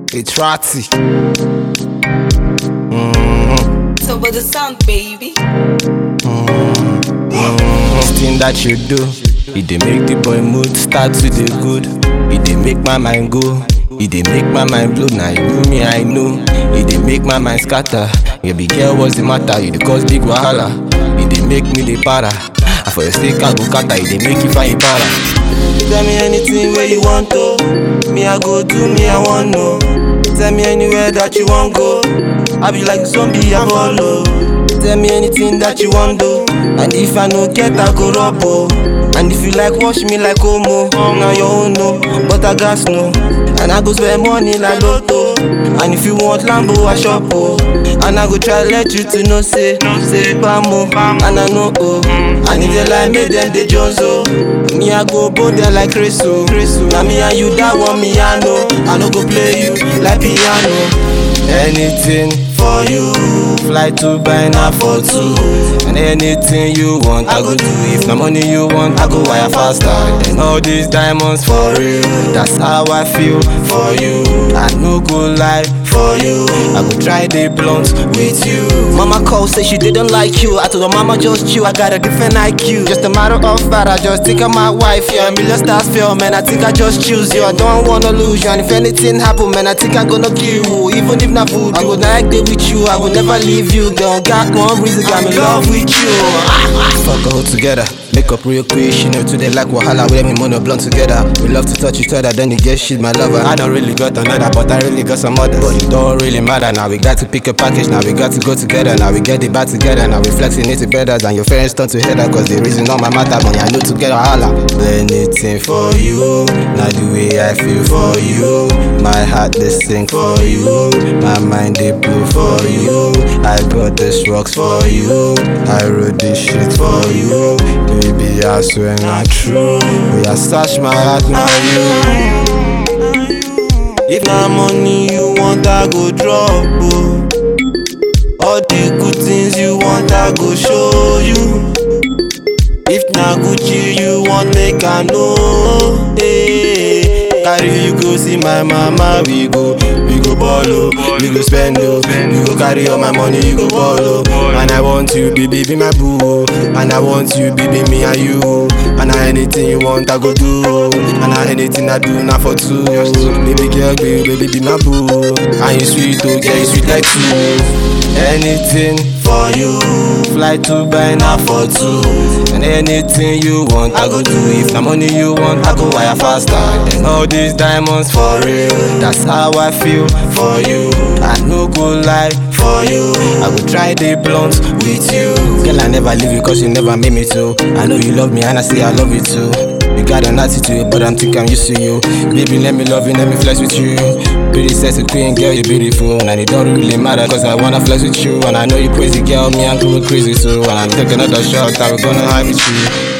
It's Ratty. So but the sound, baby. This thing that you do, it dey make the boy mood start to dey good. It dey make my mind go. It dey make my mind blow. Now you me, I know. It dey make my mind scatter. Yeah, big girl, what's the matter? You dey cause big wahala. It dey make me dey para. And for your sake, I go kata. It dey make you find para. Tell me anything where you want to. Me, I go do me, I want know. Tell me anywhere that you want go. I be like zombie, I follow. Tell me anything that you want do. And if I no get, I go rub oh. And if you like, wash me like homo. Now your own no, but I gas no. And I go spend money like Lotto. And if you want Lambo, I shop oh. And I go try let you to know say, say Pamo. And I know oh. And if they like me, then they Jones oh. Me I go bone there like Creso. Now me and you that one me I know. I no go play you like piano. Anything For you, Fly to buy now for two. And anything you want, I go do. If na money you want, I go wire faster. And all these diamonds for real. That's how I feel for you. I no go lie for you. I go try the blunt with you. Mama call say she didn't like you. I told her mama just chill. I got a different IQ. Just a matter of fact, I just think of my wife. Yeah, a million stars fail, man. I think I just choose you. I don't wanna lose you. And if anything happen, man, I think I'm gonna kill you. Even if not food, I would not there with you. I will never leave you. Don't got one reason, I'm in love with you. Fuck all together. Make up real quick, she know today like Wahala. We me money blunt together. We love to touch each other, then you get shit, my lover. I don't really got another, but I really got some others. But it don't really matter now. We got to pick a package, now we got to go together. Now we get it back together. Now we flexing it better than your friends turn to header. Cause the reason on my matter, money I know together, holla. Anything for you, now the way I feel for you. My heart they sing for you, my mind they blow for you. I got this rocks for you, I wrote this shit for you. Baby, I swear not true. We are search my heart now you. If na money you want, I go drop. Oh. All the good things you want, I go show you. If na Gucci you want, make I know. Hey, carry you go see my mama, we go, we go ball oh, we go spend oh, we go carry all my money, you go ball oh. And I want you, baby, be my boo, oh. and I want you, baby, me and you, oh. and I anything you want, I go do, oh. and I anything I do, not for two, baby girl, baby, baby, be my boo, oh. and you sweet, oh, girl, you sweet like two. Anything for you, Fly to buy now for two. And anything you want, I go do. If na money you want, I go wire faster. And all these diamonds for real. That's how I feel for you. I no go lie for you. I go try the blunt with you. Girl, I never leave you cause you never made me to. I know you love me and I say I love you too. You got an attitude, but I'm think I'm used to you. Baby, let me love you, let me flex with you. Pretty sexy queen, girl, you're beautiful. And it don't really matter, cause I wanna flex with you. And I know you crazy, girl, me, I'm going crazy too. And I'm taking another shot, I'm gonna hide with you.